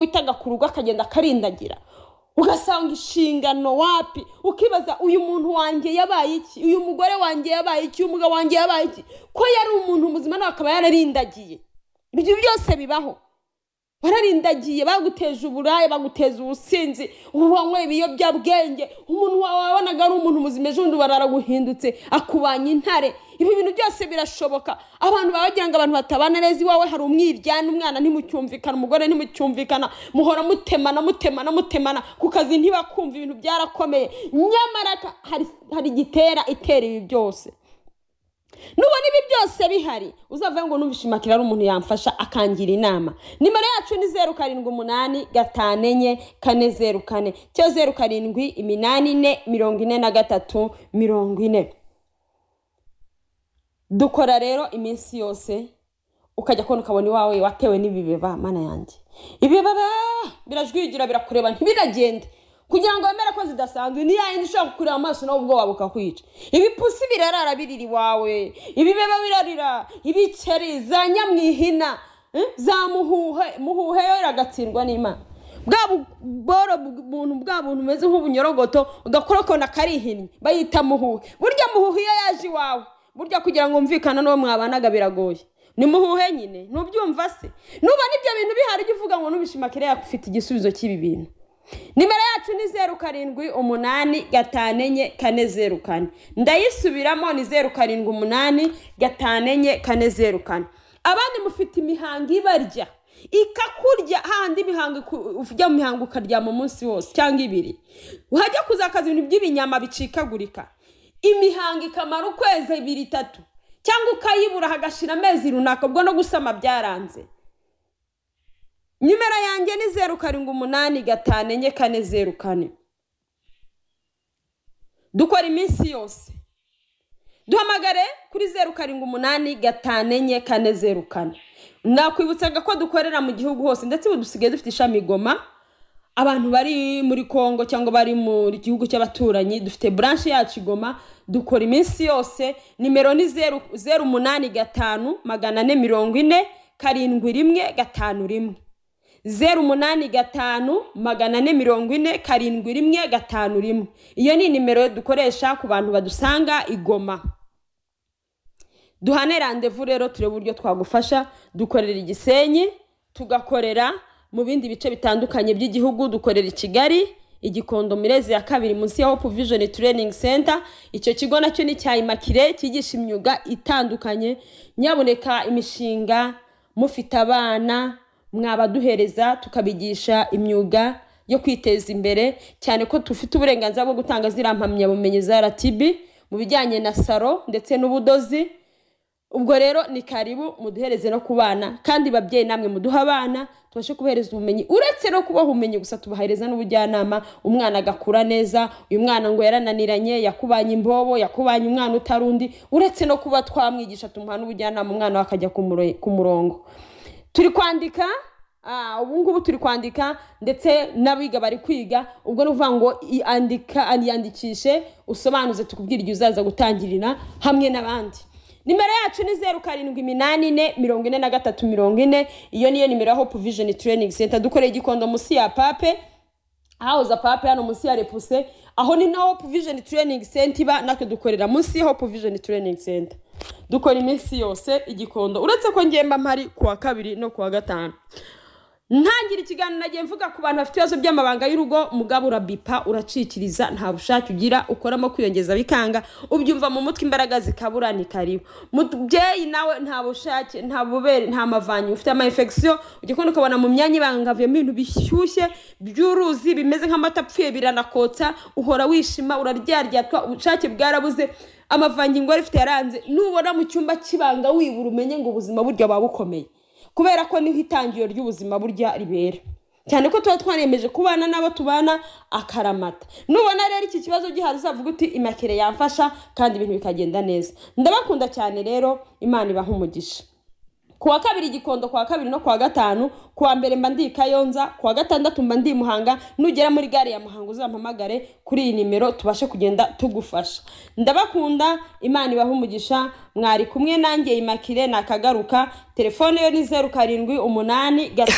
wita agakuru akagenda akarindagira ugasanga inshingano wapi ukibaza uyu muntu wanjye yabaye iki uyu mugore wanjye yabaye iki uyu mugabo wanjye yabaye iki ko yari umuntu muzima nawe akaba yararindagiye ibyo byose bibaho bararindagiye baguteje uburaya baguteza ubusinzi wanywe ibiyobyabwenge umuntu wawe wabonaga ari umuntu muzima ejo bundi bararaguhindutse akubanya intare ibi bintu byose birashoboka abantu baba bagira ngo abantu batabana neza iwawe hari umwiryane umwana ntimucyumvikana umugore ntimucyumvikana muhora mutemana mutemana mutemana ku kazi ntibakumva ibintu byarakomeye nyamara ka- hari- hari igitera itera ibi byose nubona ibi byose bihari uzavuga ngo numvise imakira ari umuntu yamfasha akangira inama nimero yacu ni zeru karindwi umunani gatanu enye kane zeru kane cyo zeru karindwi iminani ine mirongo ine na gatatu mirongo ine dukora rero iminsi yose ukajya kubona ukabona iwawe watewe n'ibibeba mana yanjye ibibeba birajwigira birakureba ntibiragende kugira ngo wemere ko zidasanzwe ni yayindi ishobora kukureba amaso nawe ubwoba bukakwica ibipusi birarara birira iwawe ibibeba birarira ibikeri za nyamwihina eh, za muhuhe muhuhe yo iragatsindwa n'imana bwa bu- bworo bu- buntu bwa buntu bumeze nk'ubunyorogoto ugakora akona karihinnye bayita muhuhe burya muhuhe iyo yaje iwawe burya kugira ngo wumvikane n'uwo mwabanaga biragoye ni muhuhe nyine ntubyumva se nubona ibyo bintu bihari ujye uvuga ngo nubishima kiriya ufite igisubizo cy'ibi bintu nimero yacu ni zeru karindwi umunani gatanu enye kane zeru kane ndayisubiramo ni zeru karindwi umunani gatanu enye kane zeru kane abandi mufite imihango ibarya ikakurya hahandi imihango iku- ujya mu mihango ukaryama umunsi wose cyangwa ibiri wajya kuzakaza ibintu by'ibinyama bicikagurika imihango ikamara ukwezi ibiri itatu cyangwa ukayibura hagashira amezi runaka ubwo no gusama byaranze nimero yanjye ni zeru karindwi umunani gatanu enye kane zeru kane dukora iminsi yose duhamagare kuri zeru karindwi umunani gatanu enye kane zeru kane nakwibutsaga ko dukorera mu gihugu hose ndetse ubu dusigaye dufite ishami i goma abantu bari muri congo cyangwa bari mu gihugu cy'abaturanyi dufite buranshe yacu i goma dukora iminsi yose nimero ni zeru zeru umunani gatanu magana ane mirongo ine karindwi rimwe gatanu rimwe zeru umunani gatanu magana ane mirongo ine karindwi rimwe gatanu rimwe iyo ni nimero dukoresha ku bantu badusanga i goma duhane randevu rero turebe uburyo twagufasha dukorera igisenyi tugakorera mu bindi bice bitandukanye by'igihugu dukorera i kigali igikondo mirezi ya kabiri munsi ya hope vision training center icyo kigo nacyo ni cya imakire cyigisha imyuga itandukanye nyaboneka imishinga mufite abana mwabaduhereza tukabigisha imyuga yo kwiteza imbere cyane ko dufite uburenganzira bwo gutanga ziriya mpamyabumenyi za rtb mu bijyanye na saro ndetse n'ubudozi ubwo rero ni karibu muduhereze no ku bana kandi babyeyi namwe muduhe abana tubashe kubahereza ubumenyi uretse no kubaha ubumenyi gusa tubahereza n'ubujyanama umwana agakura neza uyu mwana ngo yarananiranye yakubanye imbobo yakubanye umwana utari undi uretse no kuba twamwigisha tumuha n'ubujyanama umwana we akajya ku muro- ku murongo turi kwandika ah, ubu ngubu turi kwandika ndetse n'abiga bari kwiga ubwo ni ukuvuga ngo i- andika yandikishe usobanuze tukubwira igihe uzaza gutangirira hamwe n'abandi nimero yacu ni zeru karindwi iminani ine mirongo ine na gatatu mirongo ine iyo niyo nimero ya hope vision training center dukoreye igikondo munsi ya pape hahoze pape hano munsi ya repuse aho ni na hope vision training center iba natwe dukorera munsi ya hope vision training center dukora iminsi yose igikondo uretse ko ngemba mpari kuwa kabiri no kuwa gatanu ntangira ikiganiro nagiye mvuga ku bantu bafite ibibazo by'amabanga y'urugo mugabo urabipa uracikiriza nta bushake ugira ukoramo kwiyongeza bikanga ubyumva mu mutwe imbaraga zikabura ni karibu mubyeyi nawe nta bushake nta bubere nta mavanyu ufite ama infection ujya kubona ukabona mu myanya ibangaviyemo ibintu bishyushye by'uruzi bimeze nk'amata apfuye biranakotsa uhora wishima uraryaryatswa ubushake bwarabuze amavangingo wari ufite yaranze nubona mu cyumba cy'ibanga wibura umenye ngo ubuzima burya buba bukomeye kubera ko niho itangiriro ry'ubuzima burya ribera cyane ko tuba twaremeje kubana n'abo tubana akaramata nubona rero iki kibazo gihari uzavuga uti imakire yamfasha kandi ibintu bikagenda neza ndabakunda cyane rero imana ibaha umugisha kuwa kabiri igikondo kuwa kabiri no kuwa gatanu kuwa mbere mba ndi i kayonza kuwa gatandatu mba ndi i muhanga nugera muri gare ya muhanga uzampamagare kuri iyi nimero tubashe kugenda tugufasha ndabakunda imana ibaha umugisha mwari kumwe nanjye imakire nakagaruka telefone yo ni zeru karindwi umunani gatanu